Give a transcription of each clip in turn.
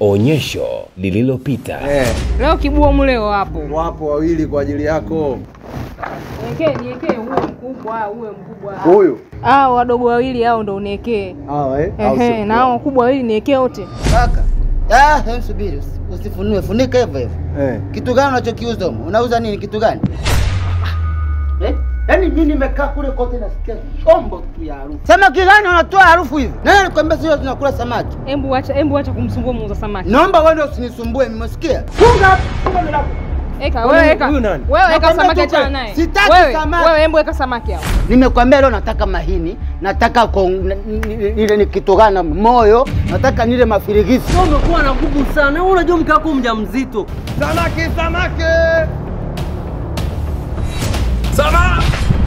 Onyesho lililopita. Eh, Leo kibua mleo hapo. wapo wawili kwa ajili yako. Niekee, niekee uwe mkubwa, uwe mkubwa. Huyu Hao wadogo wawili hao ndo niekee. hawa eh? Au Ehe, sio? na hao wakubwa wawili niekee wote. Kaka, ah, hem subiri, usi- usifunue, funika hivyo hivyo. Eh. Kitu gani unachokiuza humo? Unauza nini? Kitu gani? Eh? Yaani mimi nimekaa kule kote nasikia chombo tu ya harufu. Samaki gani unatoa harufu hivi? Nani alikwambia sio tunakula samaki? Embu acha, embu acha kumsumbua muuza samaki. Naomba wewe usinisumbue, mmesikia? Eka, wewe eka. huyu nani? Wewe eka Nakwambia samaki tupe. achana naye. Sitaki Wewe, samaki. Wewe embu eka samaki hao. Nimekwambia leo nataka mahini, nataka kong- n- n- ile ni kitu gani moyo, nataka nile mafirigisi. Wewe umekuwa na nguvu sana. Wewe unajua mke wako mjamzito. Samaki, samaki. Sama!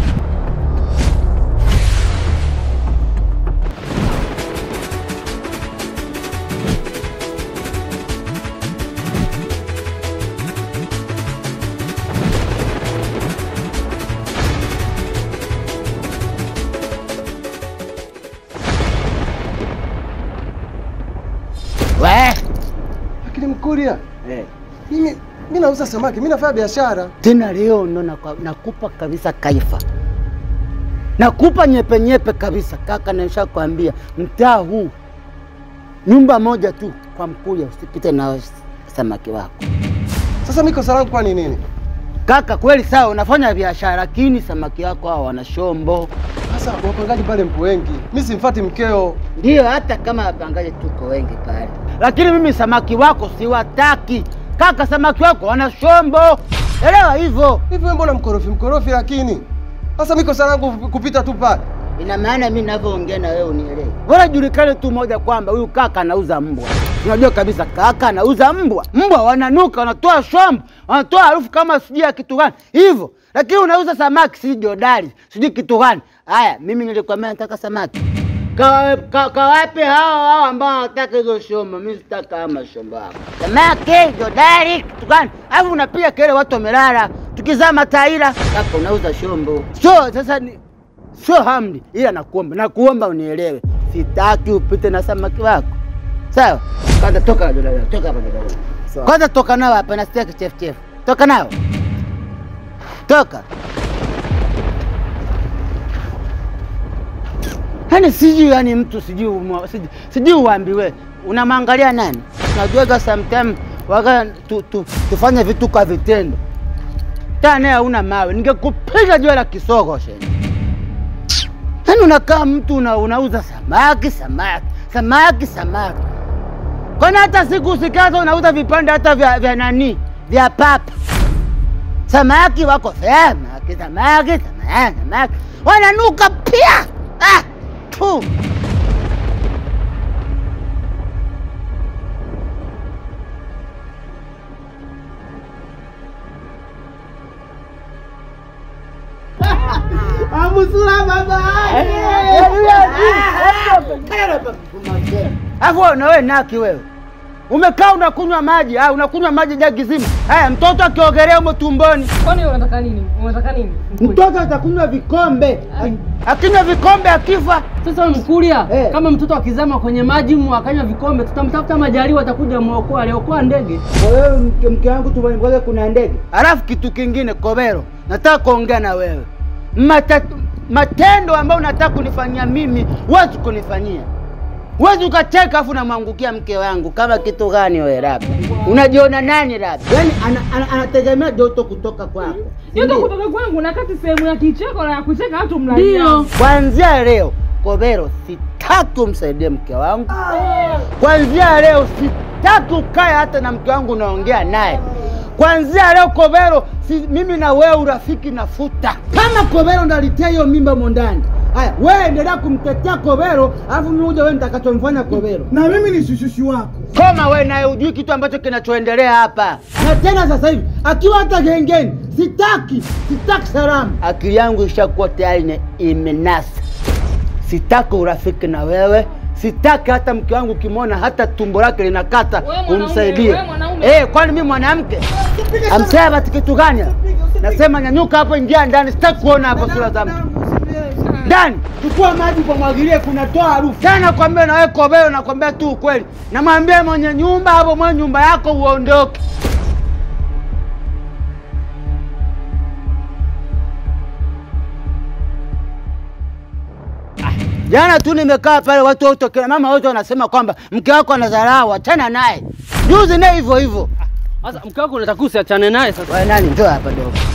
We! Lakini Mkuria, mimi mimi nauza samaki, mimi nafanya biashara. Tena leo ndo nakwa- nakupa kabisa kaifa, nakupa nyepe nyepe kabisa kaka, nishakwambia mtaa huu nyumba moja tu kwa Mkuria, usipite na samaki wako Sasa mimi kosa langu kwa ni nini? kaka. Kweli sawa, unafanya biashara, lakini samaki wako hao wana shombo. Sasa wapangaji pale mpo wengi, mimi simfuati mkeo. Ndiyo, hata kama wapangaji tuko wengi pale, lakini mimi samaki wako siwataki kaka. Samaki wako wana shombo, elewa hivyo. Hivi wewe mbona mkorofi mkorofi? Lakini sasa mimi kosa langu kupita tu pale. Ina maana mimi ninavyoongea na wewe unielewe. Bora julikane tu moja kwamba huyu kaka anauza mbwa. Unajua kabisa kaka anauza mbwa. Mbwa wananuka, wanatoa shombo, wanatoa harufu kama sijui ya kitu gani hivyo, lakini unauza samaki, sijui jodari, sijui kitu gani. Haya, mimi nilikwambia nataka samaki. Kawape ka, kawape hao hao ambao wanataka hizo shombo. Mimi sitaka ama shombo hapo. Samaki, jodari, kitu gani? Alafu unapiga kelele, watu wamelala, tukizaa mataira. Kaka unauza shombo. So sasa ni, sio hamdi, ila nakuomba, nakuomba unielewe, sitaki upite na samaki wako, sawa? Kwanza toka dada, toka hapa dada. Sawa. Kwanza toka nao hapa, nasikia kichefuchefu. Toka nao, toka. Yaani sijui, yani mtu sijui, umwa- sijui, sijui uambiwe, unamwangalia nani? Najuaga sometime waga tu, tu, tufanye vitu kwa vitendo. Tane hauna mawe, ningekupiga jua la kisogo sheni. Yaani unakaa mtu una, unauza samaki samaki samaki samaki, kwani hata siku usikaza unauza vipande hata vya, vya nani vya papa. Samaki wako samaki samaki samaki samaki wananuka pia. Ah, tu. Alafu wewe na wewe naki wewe. Umekaa unakunywa maji, ah, unakunywa maji jagi zima. Haya, mtoto akiogelea humo tumboni, Kwani unataka nini? Unataka nini? mtoto atakunywa vikombe. Akinywa vikombe akifa, Sasa wewe Mkuria, Eh. kama mtoto akizama kwenye maji mu akanywa vikombe, tutamtafuta Majaliwa atakuja muokoa, aliokoa ndege. kwa hiyo mke, mke wangu tumengoja kuna ndege. Alafu kitu kingine, Kobero, nataka kuongea na wewe. Mata, matendo ambayo unataka kunifanyia mimi, huwezi kunifanyia. Huwezi ukacheka afu namwangukia mke wangu kama kitu gani wewe labda? Unajiona nani labda? Yaani ana, ana, anategemea joto kutoka kwako. si Yote ndio? kutoka kwangu na kati sehemu ya kicheko na ya kucheka watu Ndio. mlalia. Kuanzia leo Kobero, sitaki umsaidie mke wangu. Kuanzia leo sitaki ukae hata na mke wangu unaongea naye. Kuanzia leo Kobero, si, mimi na wewe urafiki nafuta. Kama Kobero ndalitia hiyo mimba mondani, haya wewe endelea kumtetea Kobero, alafu mimi uje wewe nitakachomfanya Kobero. na mimi ni shushushi wako. Koma wewe naye ujui kitu ambacho kinachoendelea hapa. Na tena sasa hivi akiwa hata gengeni, sitaki, sitaki salamu. Akili yangu ishakuwa tayari ime- imenasa. Sitaki urafiki na wewe, sitaki hata mke wangu ukimwona hata tumbo lake linakata Wewe mwanaume, umsaidie. wewe mwanaume. Eh, kwani mimi mwanamke? Amsema ati kitu gani? Nasema nyanyuka hapo, ingia ndani, sitaki kuona hapo sura za mtu. ndani, chukua maji kumwagilie, kunatoa harufu tena. Nakwambia na wewe Kobelo, nakwambia tu ukweli, namwambia mwenye nyumba hapo, mwenye nyumba yako uondoke. Jana tu nimekaa pale, watu wote kina mama wote wanasema kwamba mke wako anadharau, achana naye. Juzi naye hivyo hivyo. Sasa mke wako unataka usiachane naye sasa. Wewe nani? Njoo hapa dogo.